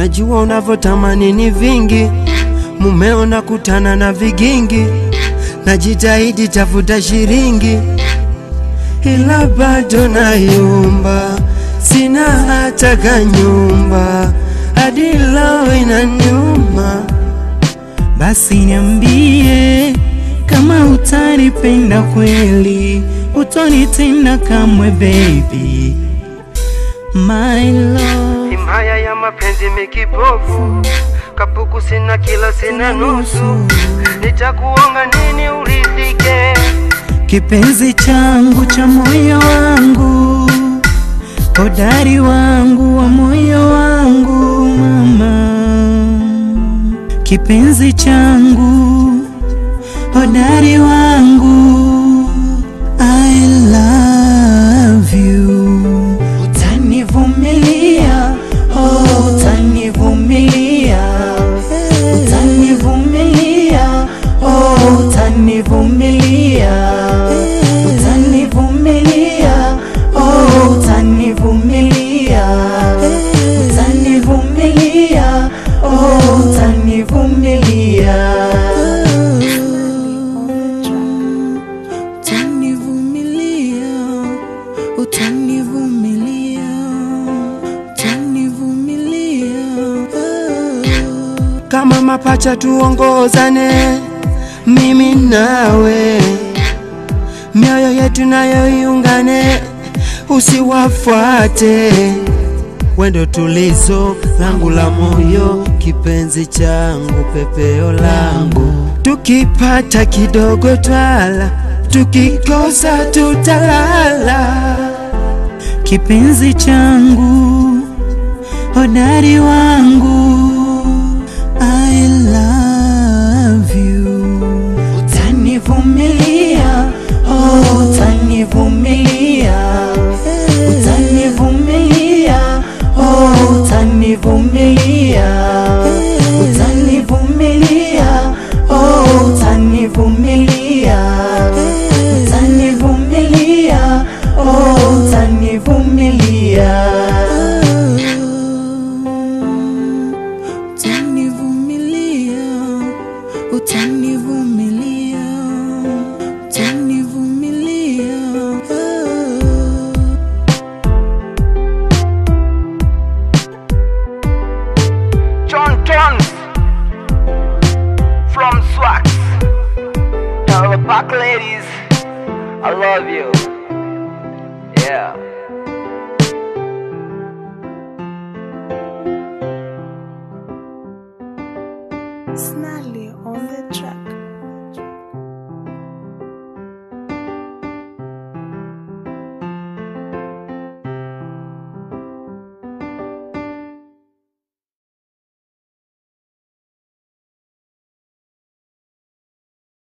najua unavyotamani ni vingi, mumeo nakutana na vigingi, najitahidi tafuta shiringi, ila bado nayumba, sina hata kanyumba, hadi leo inaniuma. Basi niambie kama utanipenda kweli, utonitenda kamwe baby, my love. Himaya ya mapenzi mikipofu, kapuku sina kila sina nusu, nitakuonga nini uridhike? Kipenzi changu cha moyo wangu, hodari wangu wa moyo wangu mama, kipenzi changu, hodari wangu, I love you. Utanivumilia, oh, utanivumilia, utanivumilia, oh, utanivumilia, utanivumilia, oh, utanivumilia, utanivumilia, oh, utanivumilia. Utanivumilia, utanivumilia, utanivumilia. Kama mapacha tuongozane, mimi nawe, mioyo yetu nayo iungane, usiwafuate wendo tulizo langu la moyo, kipenzi changu, pepeo langu. Tukipata kidogo twala, tukikosa tutalala. kipenzi changu, hodari wangu, I love you. Utanivumilia, oh, utanivumilia, utanivumilia, oh, utanivumilia, utanivumilia, oh, utanivumilia, utanivumilia, oh, utanivumilia. Utanivumilia, utanivumilia, utanivumilia. John Tons from Swax. Tell the back ladies, I love you. Yeah. Snarly on the track.